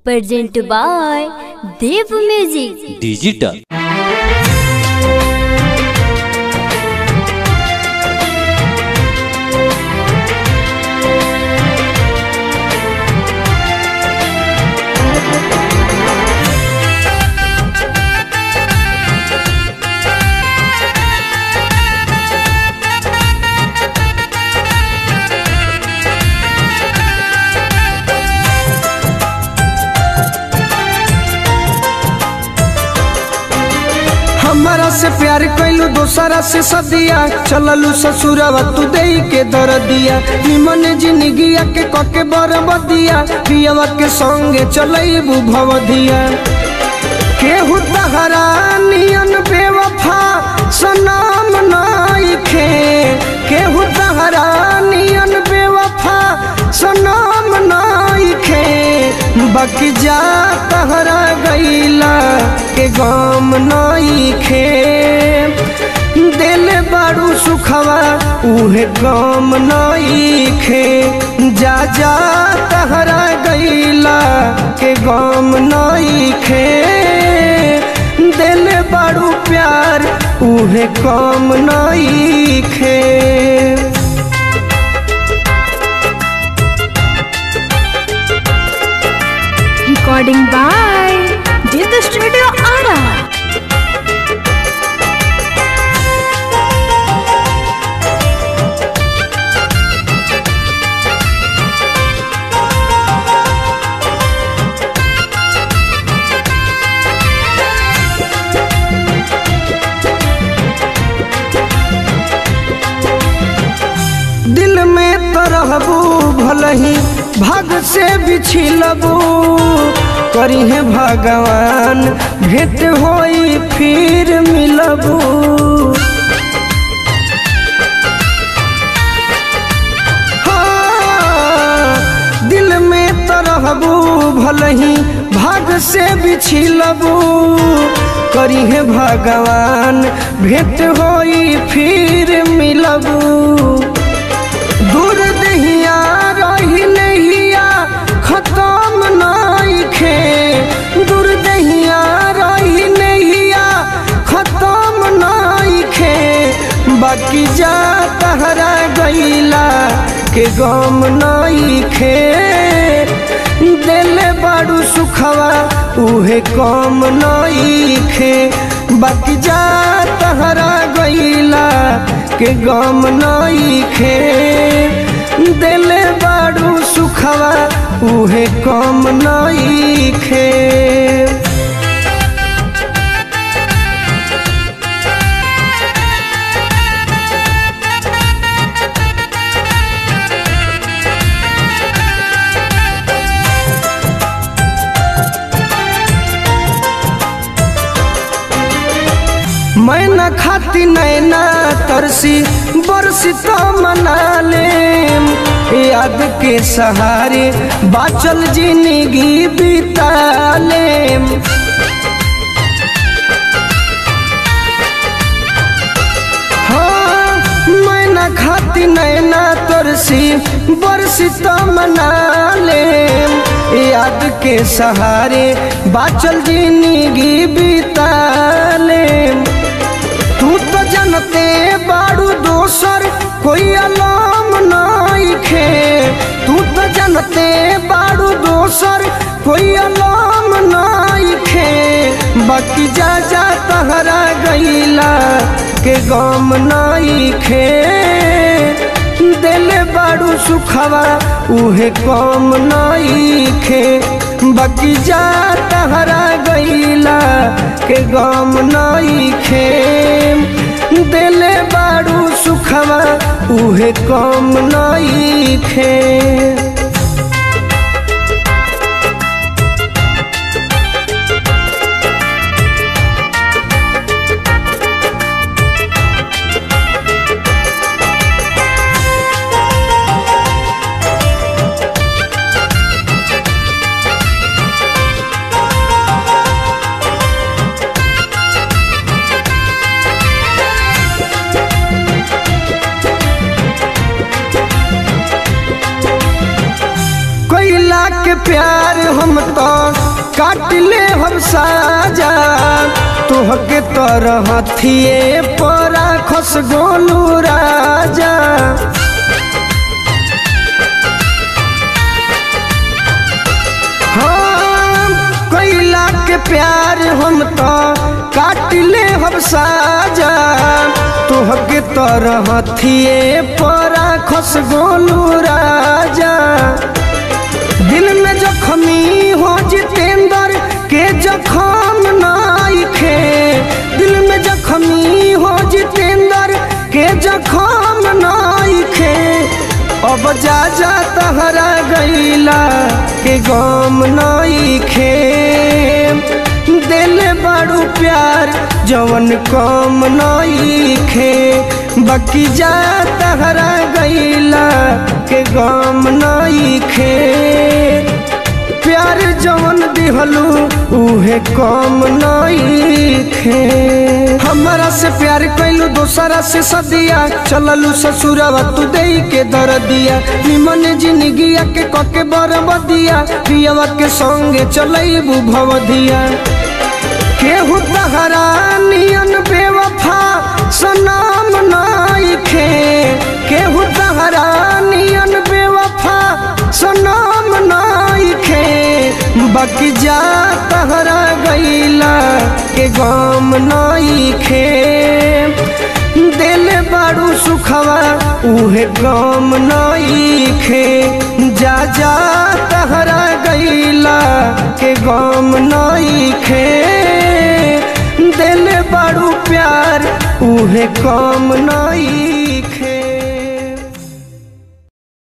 Present by Dev music digital हमारा से प्यार कैलू दोसरा से सदिया चललू ससुरवा तू दे के दर दिया निमन जिंदगिया के कके बरबदिया पियवा के संगे चलैबू भवदिया केहू तहरा नियन बेवफा सनाम नाइखे केहू तहरा नियन बेवफा सनाम नाइखे बाकी जा तहरा गईला के गम नाइखे दिल बारू सुखवा उहे गम नाइखे जा जा तहरा गईला के गम नाइखे दिल बारू प्यार उहे कम नाइखे recording by Did the Studio Ara. दिल में तो रहबू भलही भाग से बिछिलबू करी है भगवान भेंट होई फिर मिलबू हाँ, दिल में तो रहबू भलही भाग से बिछिलबू करी है भगवान भेंट होई फिर मिलबू दूर दहिया रही नहिया खत्म नाइखे दूर दहिया रही नहिया खत्म नाइखे बाकी जा तहरा गईला के गम नाइखे दिल बाड़ू सुखवा उहे कम नाइखे बाकी जा तहरा गईला के गम नाइखे दिल बाड़ू सुखवा उहे कम नाइखे मैं न खाती नैना तरसी बरसी तो मना लेम याद के सहारे बाचल जिंदगी बिता लेम हाँ, मैं न खाती नैना तरसी बरसी तो मना लेम याद के सहारे बाचल जिंदगी बिता लेम तू तो जनते बाड़ू दोसर कोई अलाम नाइखे तू तो जनते बाड़ू दोसर कोई अलाम नाइखे बाकी जा जा तहरा गईला के गम नाइखे दिल बाड़ू सुखवा उहे कम नाइखे बाकी जा तहरा गईला के गम नाइखे दिल बाड़ू सुखवा उहे कम नाइखे के प्यार हम तो काट ले हम साजा तुहके तरह थिए परा खस गोलू राजा हाँ कैला के प्यार हम तो काट ले हम साजा तुहके तरह थिए परा खस गोलू राजा दिल में जखमी हो जितेंद्र के जखम नाइखे दिल में जखमी हो जितेंद्र के जखम नाइखे अब जा जा तहरा गईला के गम नाइखे दिल बड़ू प्यार जवन कम नईखे बाकी जा तहरा गईला के गम नईखे प्यार जवन दिहलू उहे कम नईखे हमरा से प्यार कैलू दोसरा से सदिया चललू ससुरवा तू दे के दर दिया निमन जिंदगिया के कके बरबदिया पियवा के संगे चलैबू भवदिया केहू तहरा नियन बेवफा सनाम नाइखे केहू तहरा नियन बेवफा सनाम नाइखे बाकी जा तहरा गईला के गम नाइखे दिल बाड़ू सुखवा उहे गम नईखे जा जा तहरा गईला के गम नईखे दिल बाड़ू प्यार उहे कम नई